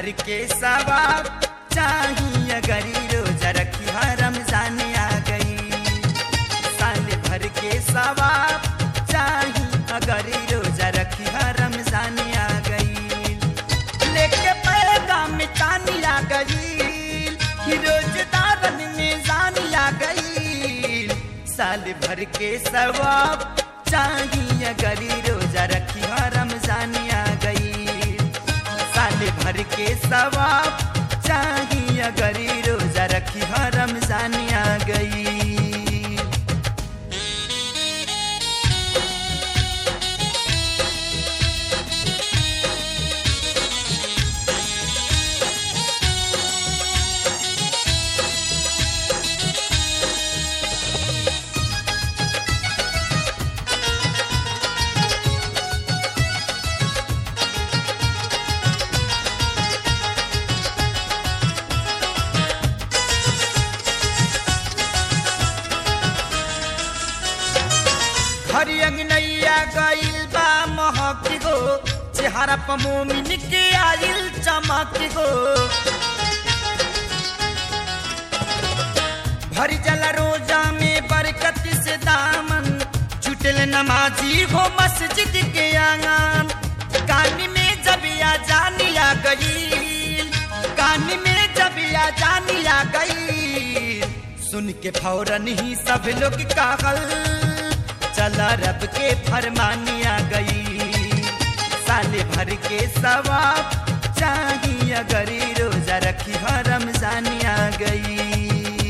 भर के सवाब चाहिए गरी रोजा रखी रमजान आ गई साल भर के सवाब चाहिए अगर रोजा रखी रमजान आ गई लेके पैगाम तानी आ गई रोजदारन में जान आ गई साल भर के सवाब चाहिए गरी रोजा रखी रमजान आ गई साल भर के सवाब चाहिए गरी रोजा रखी रमजान आ गई हरी अंगनैया गइल बा महक गो चेहरा पर मोमिन के आइल चमक गो भरी जल रोजा में बरकत से दामन छुटल नमाजी हो मस्जिद के आंगन कानी में जबिया जानिया गई कानी में जबिया जानिया गई सुन के फौरन ही सब लोग कागल चला रब के फरमानिया गई साल भर के सवाब चाहिए गरी रोजा रखी रमजान आ गई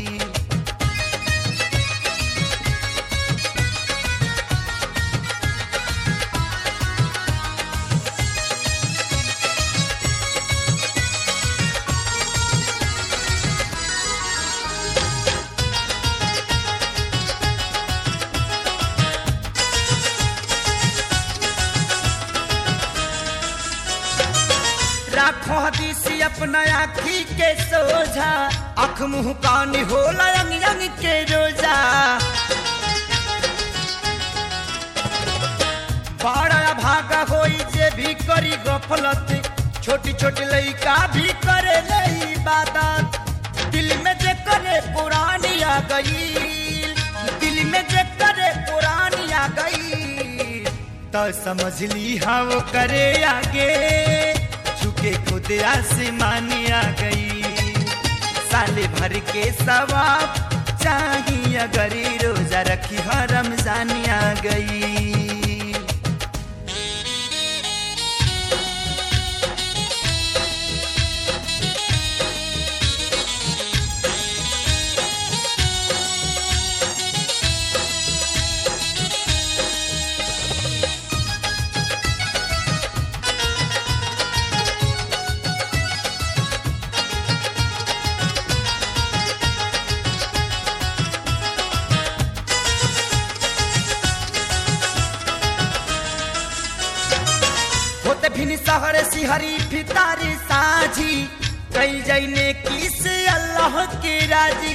राखो हदीसी अपना आखी के सोझा अख मुंह कान होला यंग यंग के रोजा बड़ा भागा होई जे भी करी गफलत छोटी छोटी लइका भी करे ले इबादत दिल में जे करे पुरानी आ गई दिल में जे करे पुरानी आ गई तो समझ ली हाँ वो करे आगे झुके खुद आसमान आ गई साल भर के सवाब चाहिए गरी रोजा रखी रमजान आ गई होते भिन सहर सिहरी फितारी साझी कई जैने किस अल्लाह के राजी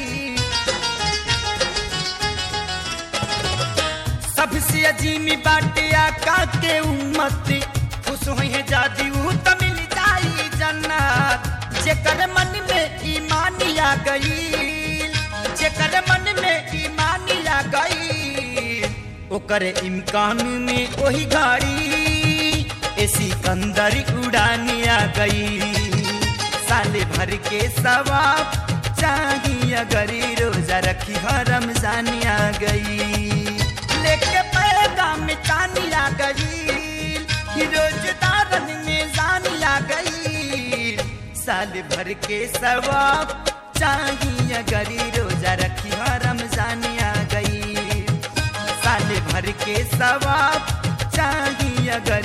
सबसे अजीमी बाटे आका के उम्मत खुश हुई है जादी ऊ तो मिल जाई जन्नत जेकर मन में ईमान आ गई जेकर मन में ईमान आ गई ओकर इम्कान में वही गाड़ी एसी कंदर उड़ानी आ गई साल भर के सवाब चाहिए गरी रोजा रखी रमजान आ गई लेके पैगाम तानी आ गई रोजदारन में जान आ गई साल भर के सवाब चाहिए गरी रोजा रखी रमजान आ गई साल भर के सवाब चाहिए गरी